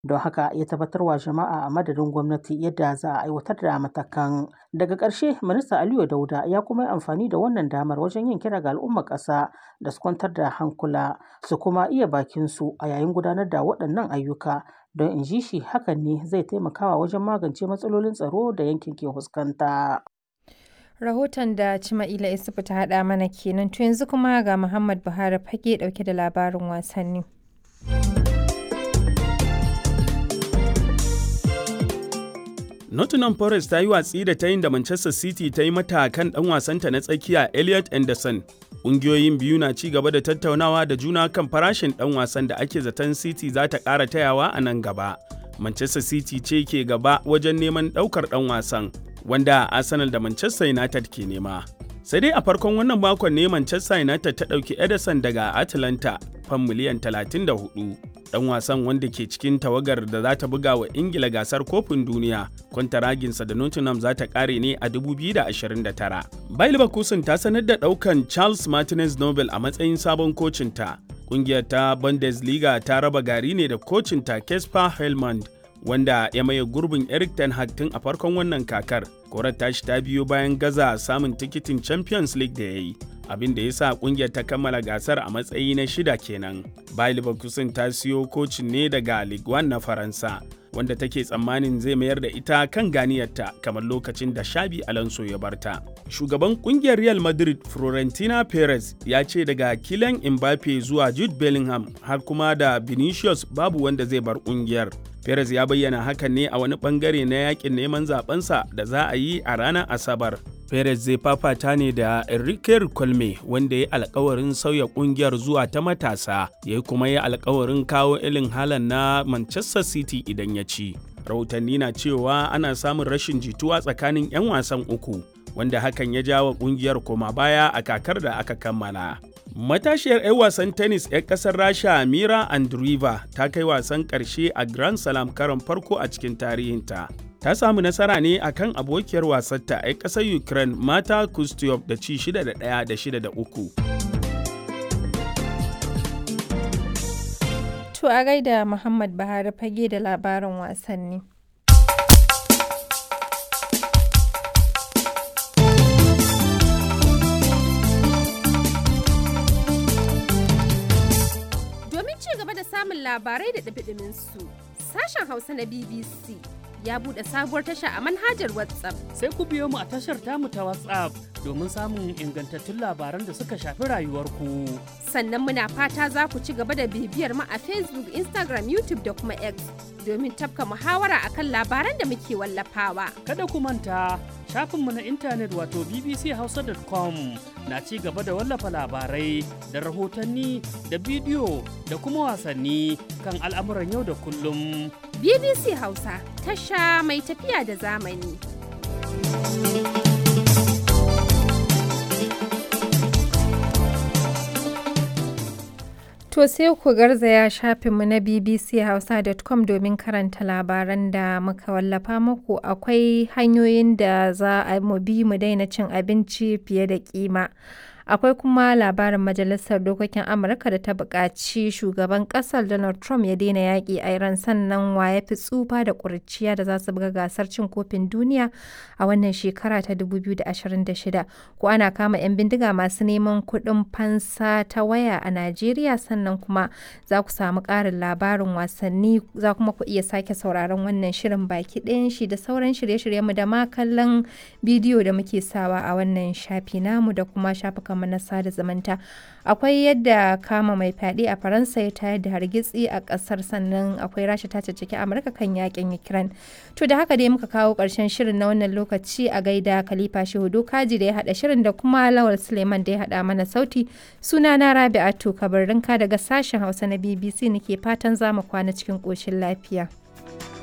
don haka ya tabbatar wa jama'a a madadin gwamnati yadda za a aiwatar da matakan daga ƙarshe minista aliyu dauda ya kuma yi amfani da wannan damar wajen yin kira ga al'ummar ƙasa da su kwantar da hankula su kuma iya bakin su a yayin gudanar da waɗannan ayyuka don in ji shi hakan ne zai taimakawa wajen magance matsalolin tsaro da yankin ke fuskanta. rahoton da Cima'ila Isufu ta haɗa mana kenan to yanzu kuma ga Muhammad Buhari fage ɗauke da labarin wasanni. Nottingham Forest ta yi watsi da ta yin da Manchester City ta yi mata kan ɗan wasanta na tsakiya Elliot Anderson. Ƙungiyoyin biyu na ci gaba da tattaunawa da juna kan farashin ɗan wasan da ake zaton City za ta ƙara tayawa a nan gaba. Manchester City ce ke gaba wajen neman ɗaukar ɗan wasan, wanda Arsenal da Manchester United ke nema. Sai dai a farkon wannan makon ne Manchester United ta ɗauki Ederson daga Atlanta fan miliyan 34. dan wasan wanda ke cikin tawagar da za ta buga wa ingila gasar kofin duniya kwantaraginsa da nottingham za ta kare ne a 2029 bayer leverkusen ta sanar da daukan charles martinez nobel a matsayin sabon kocinta kungiyar ta bundesliga ta raba gari ne da kocinta kesper helmand wanda ya maye gurbin eric ten hag tun a farkon wannan kakar korar tashi ta biyo bayan gaza samun tikitin champions league da ya yi abin da ya sa kungiyar ta kammala gasar a matsayi na shida kenan. Bayer Leverkusen ta siyo kocin ne daga Ligue 1 na Faransa, wanda take tsammanin zai mayar da ita kan ganiyarta kamar lokacin da Shabi Alonso ya barta. Shugaban kungiyar Real Madrid Florentina Perez ya ce daga Kylian Mbappe zuwa Jude Bellingham har kuma da Vinicius babu wanda zai bar kungiyar. Perez ya bayyana hakan ne a wani bangare na yakin neman zabensa da za a yi a ranar Asabar. Perez zai fafata ne da Enrique Colme wanda ya alkawarin sauya kungiyar zuwa ta matasa, ya kuma yi alkawarin kawo ilin halan na Manchester City idan ya ci. Rahotanni na cewa ana samun rashin jituwa tsakanin 'yan wasan uku, wanda hakan ya jawo kungiyar koma baya a kakar da aka kammala. Matashiyar 'yan wasan tennis 'yan kasar Rasha Mira Andreeva ta kai wasan ƙarshe a Grand Slam karon farko a cikin tarihinta. Ta samu nasara ne akan abokiyar wasarta 'yan ƙasar Ukraine Mata Kustyov da ci 6 da 1 da 6 da 3. To a gaida Muhammad Buhari fage da labarin wasanni. samun labarai da ɗabiɗimin su. Sashen Hausa na BBC ya buɗe sabuwar tasha a manhajar WhatsApp. Sai ku biyo mu a tashar tamu ta WhatsApp domin samun ingantattun labaran da suka shafi rayuwarku. Sannan muna fata za ku ci gaba da bibiyar mu a Facebook, Instagram, YouTube da kuma X domin tafka muhawara akan labaran da muke wallafawa. Kada ku manta shafinmu na intanet wato bbchausa.com na ci gaba da wallafa labarai da rahotanni da bidiyo da kuma wasanni kan al'amuran yau da kullum. BBC Hausa tasha mai tafiya da zamani. To sai ku garzaya shafinmu na bbchausa.com domin karanta labaran da muka wallafa muku akwai hanyoyin da za a mu bi mu daina cin abinci fiye da kima. Akwai kuma labarin Majalisar Dokokin Amurka da ta buƙaci shugaban ƙasar Donald Trump ya daina yaƙi a Iran sannan wa ya fi tsufa da ƙuriciya da za su buga gasar cin kofin duniya a wannan shekara ta 2026. Ko ana kama 'yan bindiga masu neman kuɗin fansa ta waya a Najeriya sannan kuma za ku samu ƙarin labarin wasanni za kuma ku iya sake sauraron wannan shirin baki ɗayan shi da sauran shirye-shiryenmu da ma kallon bidiyo da muke sawa a wannan shafi namu da kuma shafukan mu na sada zumunta akwai yadda kama mai fyaɗe a faransa ya tayar da hargitsi a ƙasar sannan akwai rasha ta caccaki amurka kan yakin ukraine to da haka dai muka kawo ƙarshen shirin na wannan lokaci a gaida khalifa shehu dokaji da ya haɗa shirin da kuma lawal suleiman da ya haɗa mana sauti suna na rabi'atu kabarinka daga sashen hausa na bbc nake fatan za mu kwana cikin ƙoshin lafiya.